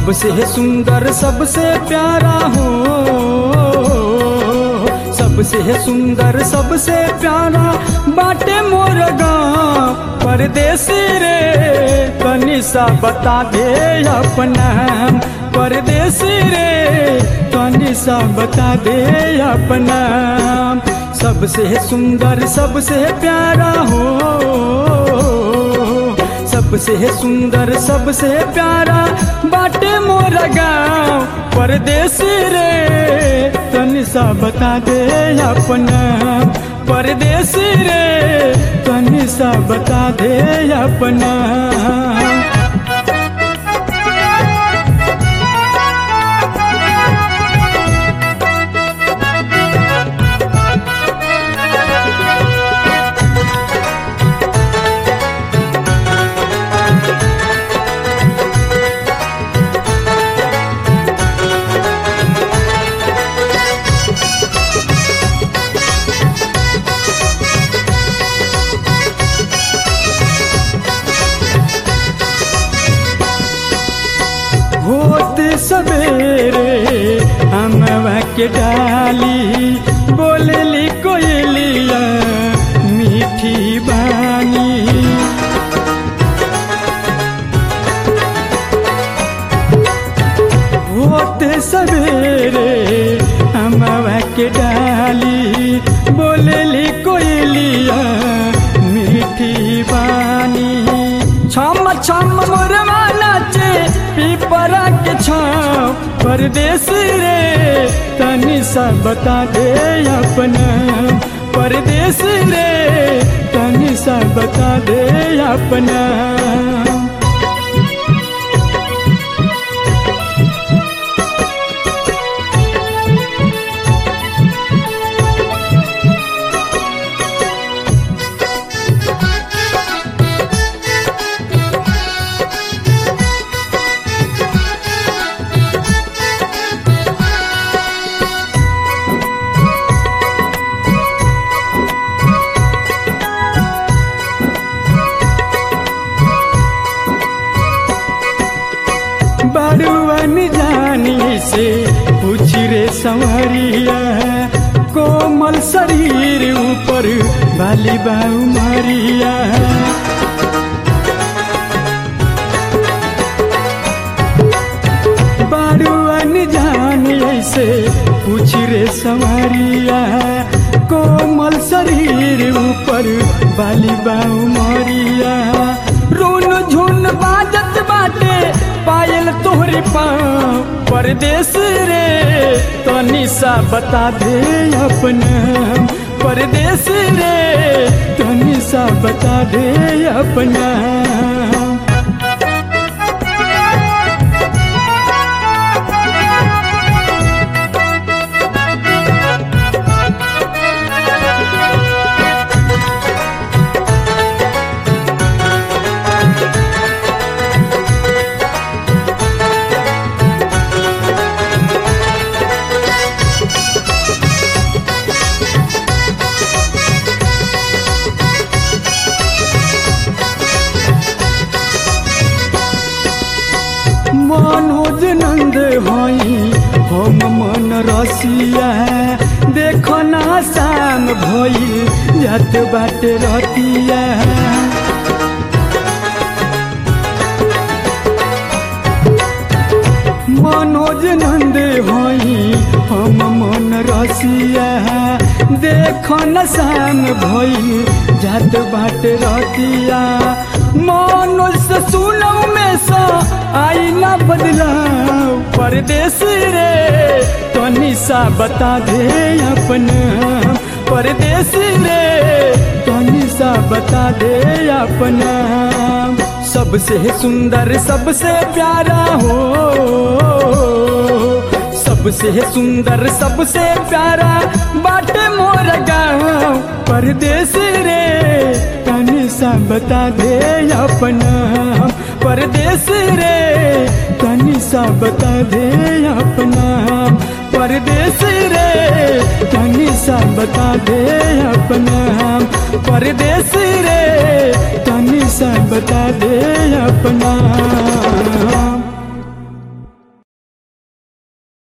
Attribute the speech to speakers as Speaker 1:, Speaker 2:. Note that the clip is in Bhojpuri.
Speaker 1: सबसे सुंदर सबसे प्यारा हो सबसे सुंदर सबसे प्यारा बाटे मोर गाँव परदेसी रे तनी सा बता दे अपना परदेसी रे तनी सा बता दे अपना सबसे सुंदर सबसे प्यारा हो सबसे सुंदर सबसे प्यारा बाटे मोर गाँव परदेसी रे तनी सा बता दे अपना परदेसी रे तनी सा बता दे अपना होत सवेरे हमवा के डाली बोलली कोयलिया मीठी बानी होत सवेरे हमवा के डाली बोलली कोयलिया मीठी बानी छम छम मोरवा नाचे पीपरा के छाव परदेश रे तनी सा बता दे अपना परदेश रे तनी सा बता दे अपना बड़ुअन जानी से पूछ रे संवरिया कोमल शरीर ऊपर बाली बाऊ मारिया बड़ुअन जानी से पूछ रे संवरिया कोमल शरीर ऊपर बाली बाऊ मारिया रोन झुन बाजत बाटे पायल तोहरे पाँव परदेश रे तनी सा बता दे अपना परदेश रे तनी सा बता दे अपना मनोज नंद हई हम मन रसिया देखो ना शाम भई जात बाटे रतिया मनोज नंद हई हम मन रसिया देखो न शाम भई जात बाटे रतिया मनोज से सुनौ में सा आई ना बदलाव परदेश रे तनी सा बता दे अपना परदेश रे तनी सा बता दे अपना सबसे सुंदर सबसे प्यारा हो सबसे सुंदर सबसे प्यारा बाटे मोर गाँव परदेश रे तनी सा बता दे अपना परदेश रे तनी सा बता दे अपना परदेश रे तनी सा बता दे अपना परदेश रे तनी सा बता दे अपना